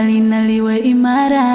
halina liwe imara,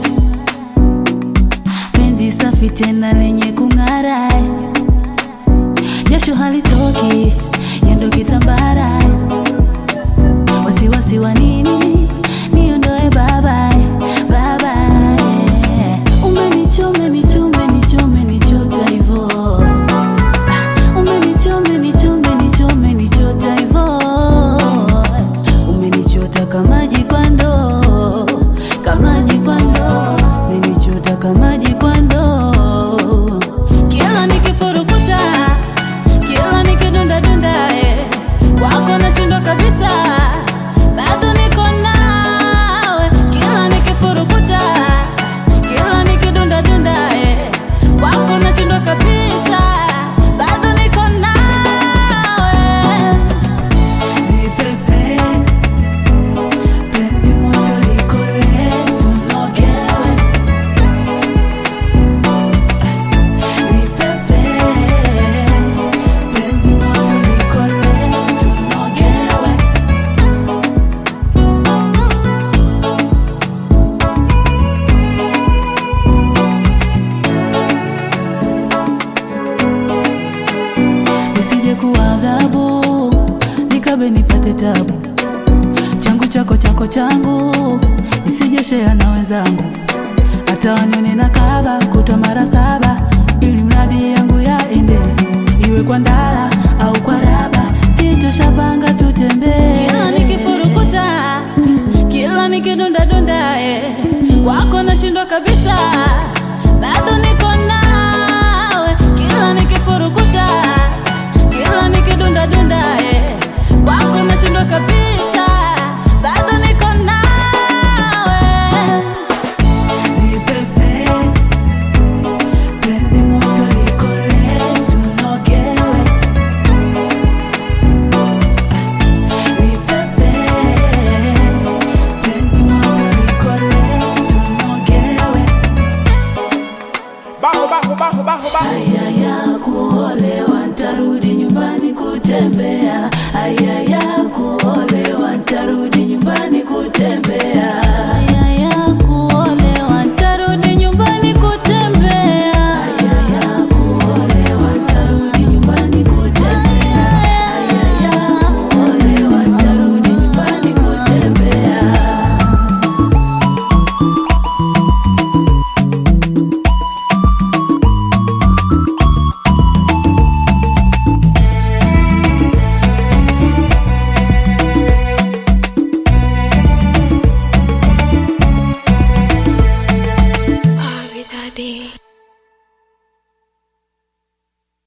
penzi safi tena lenye kung'ara, jasho halitoki yendo kitambara, wasiwasi wa nini? Niondoe baba baba, yeah. Umenichome nichome nichome nichota hivo Umenichome nichome nichome nichota hivo Umenichota kama jikwando kama jikwando Umenichota kama jikwando Kila nikifurukuta kila nikidunda dunda eh, kwako nashindwa kabisa bado niko nawe kila nikifurukuta kila nikidunda dunda eh, kwako nashindwa kabisa bado niko nawe nipepe penzi moto likole tunogewe nipepe penzi moto likole tunogewe nisije kuwa adhabu nikabe nipate tabu changu chako chako changu nisije shea na wenzangu hata wanione na kaba kutwa mara saba ili mradi yangu yaende iwe kwa ndala au kwa raba sitoshapanga tutembee kila nikifurukuta kila nikidundadunda eh, kwako